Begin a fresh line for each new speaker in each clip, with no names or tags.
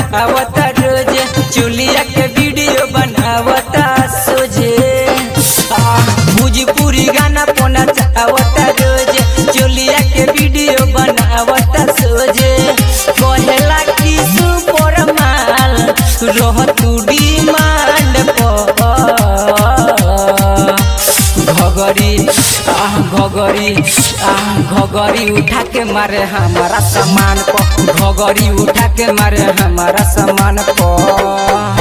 बढ़ावता रोज चुलिया के वीडियो बनावता सोझे आ, भोजपुरी गाना पोना चाहवता रोज चुलिया के वीडियो बनावता सोझे कहेला कि सुपर माल रह तू डिमांड पर घगरी आह घगरी आह घगरी उठा के मारे हमारा सामान पर घगरी उठा के मारे हमारा सामान पर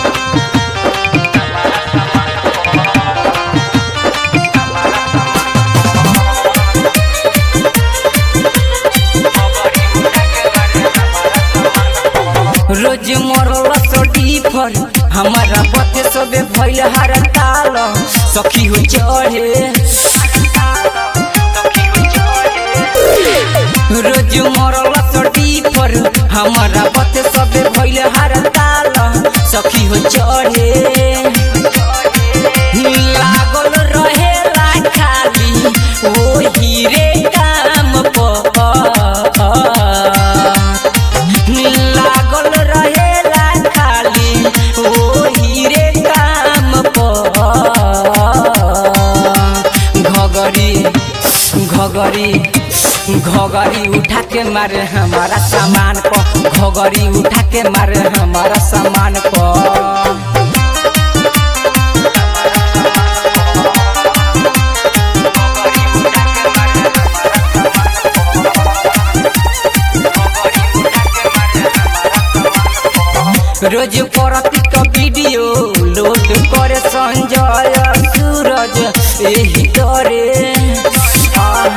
रोज मरल सोटी पर हमारा पते सबे भइल हर ताल सखी हो चढ़े रोज मरल सोटी पर हमारा पते सबे भइल हर ताल सखी हो चढ़े लागल रहेला खाली ओ हीरे काम पर लागल रहेला खाली ओ हीरे काम पर घगरी घगरी घगरी उठा के मारे हमारा सामान पर घगरी उठा के मारे हमारा सामान पर रोज परती का वीडियो लोड करे संजय सूरज यही करे आ,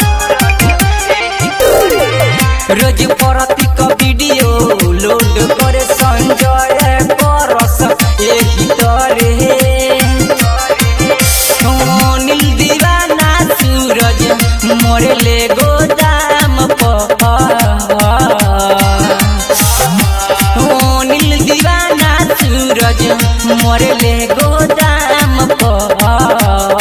रोज परती का वीडियो लोड करे संजय परस यही करे नील दीवाना सूरज मोरे ले गोदाम पर ओ नील दीवाना सूरज मरले गोदाम पर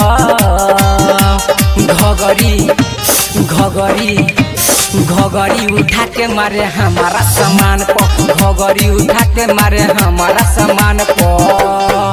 घगरी घगरी घगरी उठा के मारे हमारा सामान पर घगरी उठा के मारे हमारा सामान पर